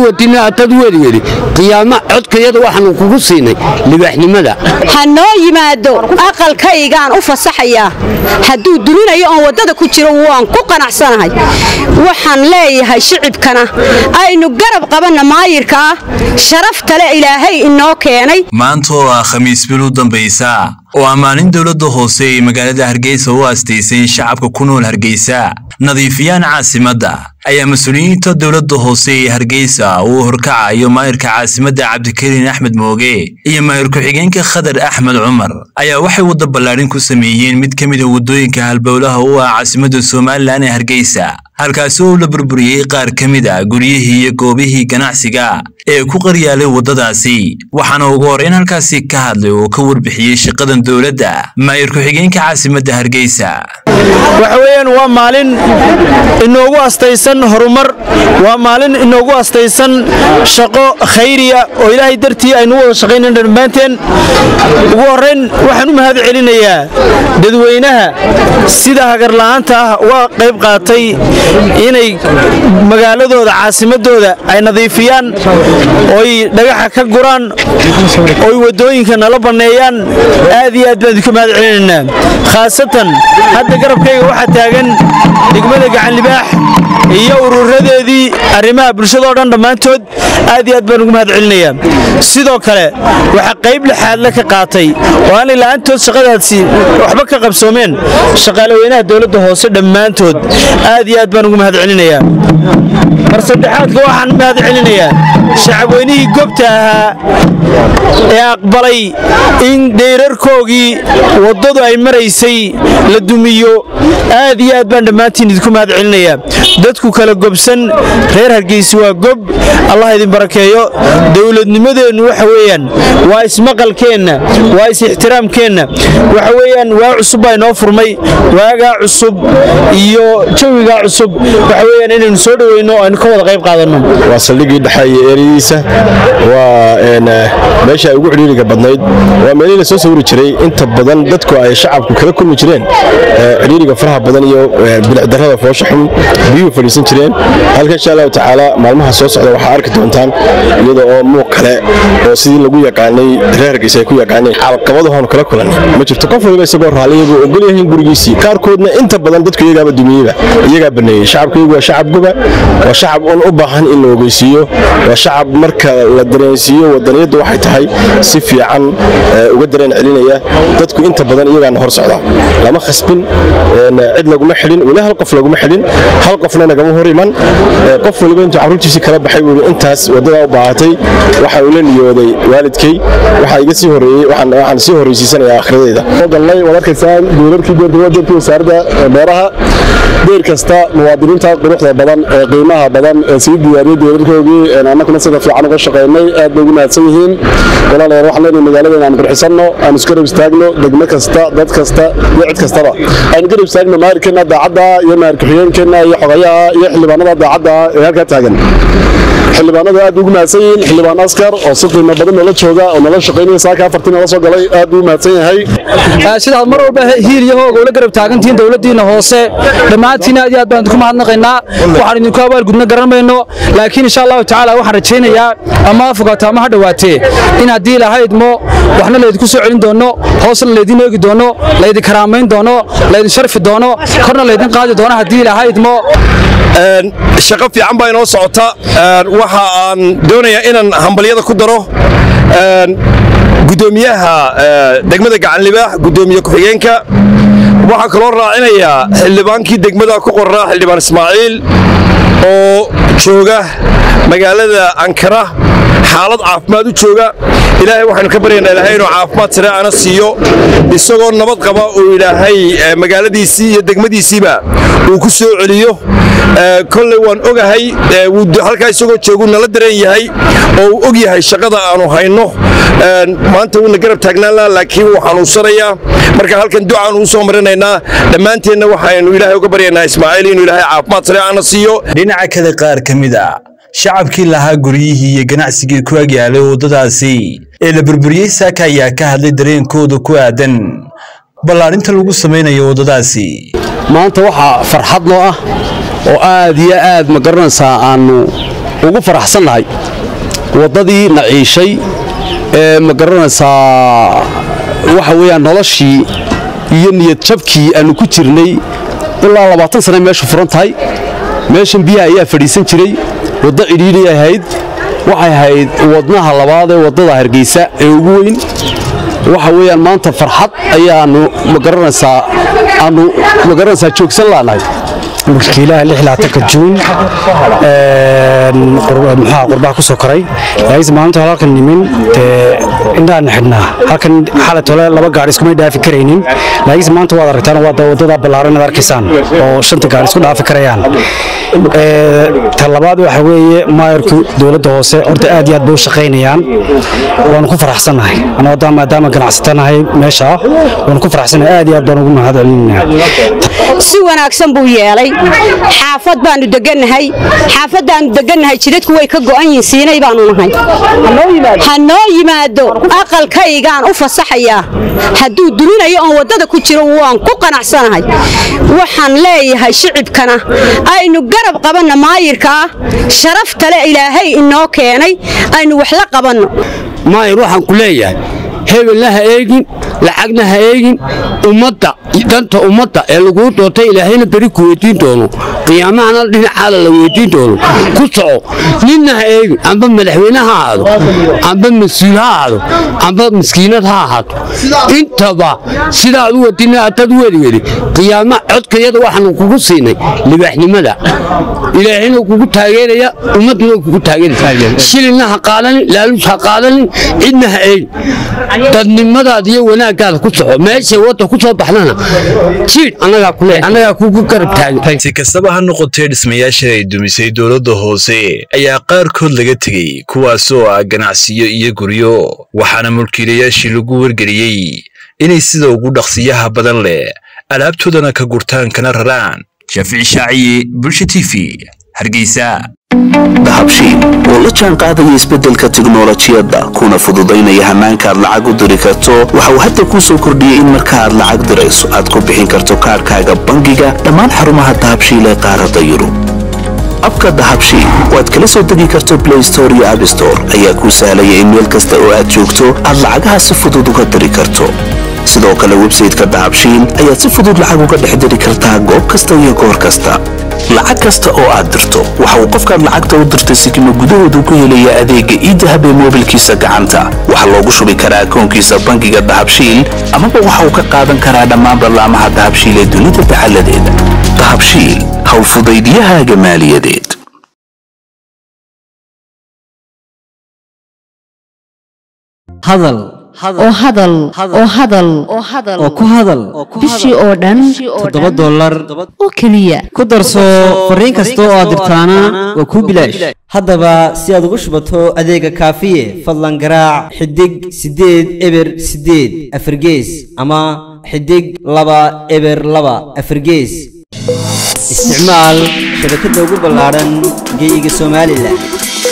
dad weligeli qiyaamo codkayada waxaanu kugu siinay libaaxnimada ha noo yimaado aqalkaygaan u fasaxayaa hadduu duminayo oon waddada ku jiro waan ku qanacsanahay waxaan leeyahay shicibkana aynu garab qabanna maayirka ah sharafta le ilaahay inoo keenay maanta oo ah khamiis bil u dambaysa oo ammaanin dowladda hoose ee magaalada hargeysa u aastaysay in shacabka ku nool hargeysa nadiifiyaan caasimadda ayaa mas-uuliyiinta dowladda hoose ee hargeysa uu horkacayo maayirka caasimadda cabdikariin axmed mooge iyo maayir ku-xigeenka khadar axmed cumar ayaa waxay wadda ballaadhin ku sameeyeen mid ka mid a waddooyinka halbowlaha u ah caasimadda somalilan ee hargeysa halkaasi oo la burburiyey qaar ka mid a guryihii iyo goobihii ganacsiga ee ku qaryaalay waddadaasi waxaana ugu horreyn halkaasi ka hadlay oo ka warbixiyey shaqadan dowladda maayir ku-xigeenka caasimadda hargeysa waxa weeyaan waa maalin inoogu astaysan horumar waa maalin inoogu astaysan shaqo khayriya oo ilaahay dartii aynu u wada shaqaynan dhammaanteen ugu horrayn waxaan u mahad celinayaa dadweynaha sida hagarla'aanta ah uga qayb qaatay inay magaaladooda caasimadooda ay nadiifiyaan oy dhagaxa ka guraan oy waddooyinka nala banneeyaan aad iyo aad baan idinku mahad celinaynaa khaasatan hadda garabkayga waxaa taagan degmada gacanlibaax iyo ururadeedii arrimaha bulshadao dhan dhammaantood aad iyo aad baan ugu mahad celinayaa sidoo kale waxaa qayb lixaadle ka qaatay oo aanay la'aantood shaqadaasi waxba ka qabsoomeen shaqaalaweynaha dowladda hoose dhammaantood aad iyo aad baan ugu mahad celinayaa mar saddexaadka waxaan u mahad celinayaa shacabweynihii gobta ahaa ee aqbalay in deyrarkoogii waddadu ay maraysay la dumiyo aad iyo aad baan dhammaantiin idinku mahad celinayaa dadku kala gobsan reer hargeysa waa gob allah idin barakeeyo dowladnimadeennu waxa weeyaan waa ismaqalkeenna waa is-ixtiraamkeenna waxa weeyaan waa cusub baa inoo furmay waagaa cusub iyo jawigaa cusub waxa weeyaan inaynu soo dhoweyno oo aynu ka wada qayb qaadanno waa saldhiggii dhexeeye eradiisa waa meesha ay ugu cidhiiriga badnayd waa meelihii la soo sawiri jiray inta badan dadku ay shacabku kala kulmi jireen cidhiiriga faraha badan iyo bilicdarrada foosha xun biyuhu fadhiisan jireen halka insha allahu tacaala maalmaha soo socda waxaa arki doontaan iyada oo muuq kale oo sidii lagu yaqaanay reer hargeysa ay ku yaqaaneen caqabadahoonu kala kulanay ma jirto qof waliba isagoo raalliya buu ogol yahay gurigiisii qaarkoodna inta badan dadku iyagaaba dumiyeyba iyagaa baneeyey shacabkaygu waa shacab goba waa shacab un u baahan in la ogeysiiyo waa shacab marka la dareensiiyo wadaniyaddu waxay tahay si fiican uga dareen celinaya dadku inta badan iyagaana hor socda lama khasbin cid laguma xidhin weli hal qof laguma xidhin hal qofna nagama hor iman qof waliba intuu carruurtiisii kala baxay buu intaas waddadaa u baahatay waxa uu la niyooday waalidkay waxaa iga sii horeeyey waxaan sii horreysiisanayaa akhradayda galnay waad arkaysaa duularkii deerkii wasaaradda beeraha deer kasta muwaadiniinta quruxda badan ee qiimaha badan ee sii diyaariyey deerarkoogii annaguna sida fiican uga shaqaynay aad bay ugu mahadsan yihiin walaalayaal waxaan leenahay magaaladeena aan qurxisanno aan isku garab istaagno degmo kasta dad kasta iyo cid kastaba aan garab istaagno maarikeenna daacadda iyo maarka xigeenkeenna iyo xogayaha iyo xildhibaanada daacadda ee halkaa taagan xildhibaanadu aad ugu mahadsan yihiin xildhibaan askar oo si qiimo badan noola jooga oo noola shaqaynaya saaka afartii noola soo galay aad buu mahadsan yahay sidaad mar walba hiil iyo hooga ula garab taagantihiin dowladdiina hoose dhammaantiin aad iyo aad baan idinku mahadnaqaynaa waxaan idinku abaalgudna garan mayno laakiin insha allahu tacaala waxaan rajaynayaa ama ha fogaato ama ha dhowaatee in haddii lahaydmo waxna laydinku soo celin doono hoosna laydin eegi doono laydin karaamayn doono laydin sharfi doono korna laydin qaadi doono haddii lahaydmo shaqo fiican baa inoo socota waxa aan doonayaa inaan hambalyada ku daro gudoomiyaha degmada gacanlibaax gudoomiye ku-xigeenka waxaa kaloo raacinayaa xildhibaankii degmada ku qoraa xildhibaan ismaaciil oo jooga magaalada ankara xaalad caafimaad u jooga ilaahay waxaynu ka baryaynaa ilaahay inuu caafimaad sare ana siiyo isagoo nabad qaba uu ilaahay magaaladiisii iyo degmadiisiiba uu ku soo celiyo kolley waan ogahay halkaa isagoo joogu nala dareen yahay oo uu og yahay shaqada aanu hayno maanta wuuna garab taagnaan laha laakiin wuu xanuunsanayaa marka halkan ducaan uu soo marinaynaa dhammaanteenna waxaynu ilaahay uga baryaynaa ismaaciil inuu ilaahay caafimaad sare ana siiyo dhinaca kale qaar ka mid a shacabkii lahaa guryihii iyo ganacsigii ku agyaalay waddadaasi ee la burburiyey saaka ayaa ka hadlay dareenkooda ku aadan ballaarinta lagu samaynayo waddadaasi maanta waxaa farxad noo ah oo aad iyo aad ma garanaysaa aannu ugu faraxsannahay waddadii naciishay ee ma garanaysaa waxa weeyaan noloshii iyo niyad jabkii aannu ku jirnay ilaa labaatan sane meeshu furan tahay meeshan biyaha ayaa fadhiisan jiray waddo cidhiidhay ahayd waxay ahayd wadnaha labaad ee waddada hargeysa ee ugu weyn waxa weeyaan maanta farxad ayaannu ma garanaysaa aannu ma garanaysaa joogsan laanahay mulkiilaha lixlaatanka juun muxaa qurbaha ku soo koray laakiinse maalinta hore halkan nimin dee indhaana xidhnaa halkan xalat hole laba gaari iskumay dhaafi karaynin laakiinse maanta waad aragtaan waa wadada ballaaran ad arkaysaan oo shanta gaari isku dhaafi karayaan ta labaad waxa weeye maayarku dowladda hoose horta aad iyo aad bay u shaqaynayaan waanu ku faraxsannahay anoo maadaama ganacsatanahay meesha waanu ku faraxsannahay aad iyo aad baan ugu mahad celinayna si wanaagsan buu yeelay xaafad baanu degannahay xaafaddaannu degannahay jidadku way ka go'an yihiin siinay baanu nahay ha noo yimaado aqalkaygaan u fasaxayaa hadduu duminayo oon waddada ku jiro waan ku qanacsanahay waxaan leeyahay shicibkana aynu garab qabanna maayirka ah sharaftale ilaahay inoo keenay aynu wax la qabanno maayir waxaan ku leeyahay hebelna ha eegin lacagna ha eegin ummadda danta ummadda ee laguu doortay ilaahayna beri ku weydiin doono qiyaamahana dhinacaada la weydiin doono ku soco ninna ha eegin amba madaxweyne ha ahaado amba mas-uul ha ahaado amba maskiinad ha ahaato intaba sidaad u wadina ataad u wediwedi qiyaama codkayada waxaanu kugu siinay libaaxnimada ilaahayna kugu taageeraya ummadduna kugu taageeraysa shilinna ha qaadanin laaluus ha qaadanin cidna ha eegin dadnimadaada iyo wanaaggaada ku soco meeshay wadda ku soo baxdana jiidh annagaa ku leeyahay annagaa kugu garab taagan si kastaba ha noqotee dhismayaashan ay dumisay dowladda hoose ayaa qaarkood laga tegey kuwaasoo ah ganacsiyo iyo guryo waxaana mulkiilayaashii lagu wargeliyey inay sida ugu dhaqsiyaha badan leh alaabtoodana ka gurtaan kana raraan shaafici shaaciye bulsha t v hargeysa dahabshiil oo la jaan qaadaya isbeddelka tiknolojiyadda kuna fududaynaya hannaanka aad lacag u diri karto waxa uu hadda kuu soo kordhiyey in marka aad lacag dirayso aad ku bixin karto kaadhkaaga bangiga dhammaan xarumaha dahabshiil ee qaaradda yurub abka dahabshiil oo aad kala soo degi karto blay store iyo abstore ayaa kuu sahlaya in meel kasta oo aad joogto aad lacagaha si fudud uga diri karto sidoo kale websayteka dahabshiil ayaad si fudud lacag uga dhex diri kartaa goob kasta iyo goor kasta lacag kasta oo aad dirto waxa uu qofkaad lacagta u dirtay sikimo gudahoodu ku helaya adeegga iidahab ee moobilkiisa gacanta waxaa loogu shubi karaa akoonkiisa bangiga dahabshiil amaba waxa uu ka qaadan karaa dhammaan ballaamaha dahabshiil ee dunida dacalladeeda dahabshiil howlfudaydiyahaaga maaliyadeed hadal oo hadal oo hadal oo ku hadal bishii oo dhan toddoba dollar oo keliya ku darso fariin kasta oo aad dirtaana waa kuu bilaash haddaba si aad ugu shubato adeega kaafiye fadlan garaac xidig siddeed eber siddeed afargees ama xidig laba eber laba afargees isticmaal shabakadda ugu ballaadhan geeyiga somalilan